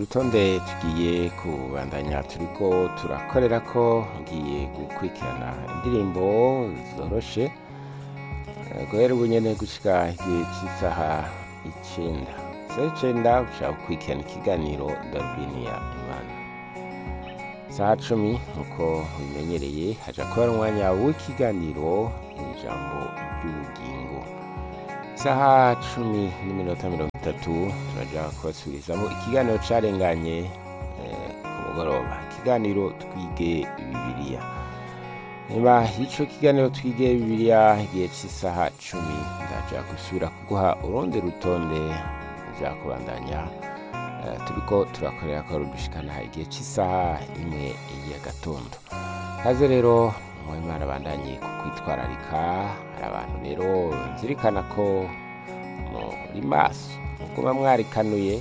rutonde tugiye kubandanya turiko turakorera ko ngiye gukurikirana indirimbo zoroshe Eh, guhera ubu nyene gushika igihe c'isaha icenda isaha icenda ushaka gukurikirana ikiganiro darubini ya imana saha cumi nkuko bimenyereye haja kuba umwanya w'ikiganiro ijambo ry'ubugingo isaha cumi n'iminota mirongo itatu turaja kubasubirizamo ikiganiro carenganye eh, ku mugoroba ikiganiro twige bibiliya nyuma y'ico kiganiro twige bibiliya igihe c'isaha cumi ndaja gusubira kuguha urundi rutonde uja kubandanya eh, turiko turakorera ko rudushikana igihe c'isaha imwe y'agatondo kaze rero mwimana bandanye kukwitwararika hari abantu rero nzirikana ko muri maso muguma mwarikanuye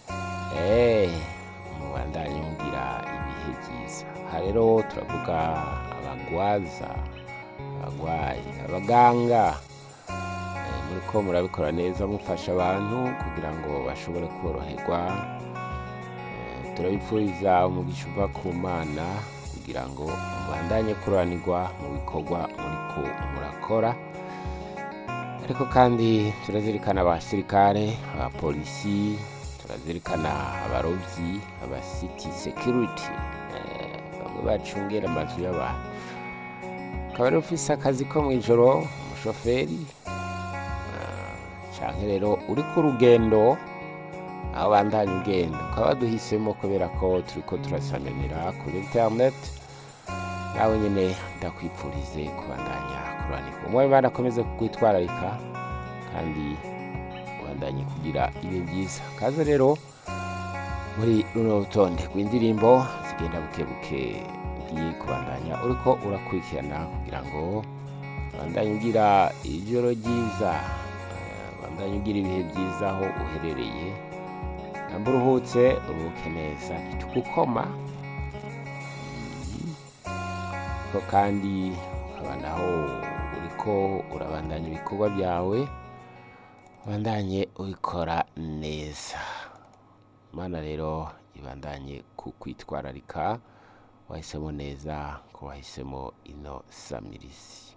eh, mubandanye mugira ibihe byiza aha rero turavuga abagwaza abagwayi abaganga eh, muriko murabikora neza mufasha abantu kugira ngo bashobore koroherwa Eh, turabipfuriza umugisha uva ku mana kugira ngo mubandanye kuranirwa mu bikorwa muriko murakora ariko kandi turazirikana abasirikare abapolisi turazirikana abarovyi aba city security eh, bamwe bacungera amazu y'abantu ukaba rero ufise akazi ko mw'ijoro umushoferi ah, canke rero uri ku rugendo aho bandanya ugenda ukaba duhisemo kubera ko turiko turasanganira kuri internet nawe nyene ndakwipfurize kubandanya kuranirwa umwe Imana akomeze kukwitwararika kandi ubandanye kugira ibihe byiza kaze rero muri runo rutonde rw'indirimbo zigenda buke buke ugiye kubandanya uriko urakurikirana kugira ngo ubandanye ugira ijoro ryiza eh, ubandanye ugira ibihe byiza aho uherereye namba uruhutse uruhuke neza ntitukukoma ko kandi ukaba naho uriko urabandanya ibikorwa byawe ubandanye ubikora neza imana rero ibandanye kukwitwararika wahisemo neza ko wahisemo ino samirizi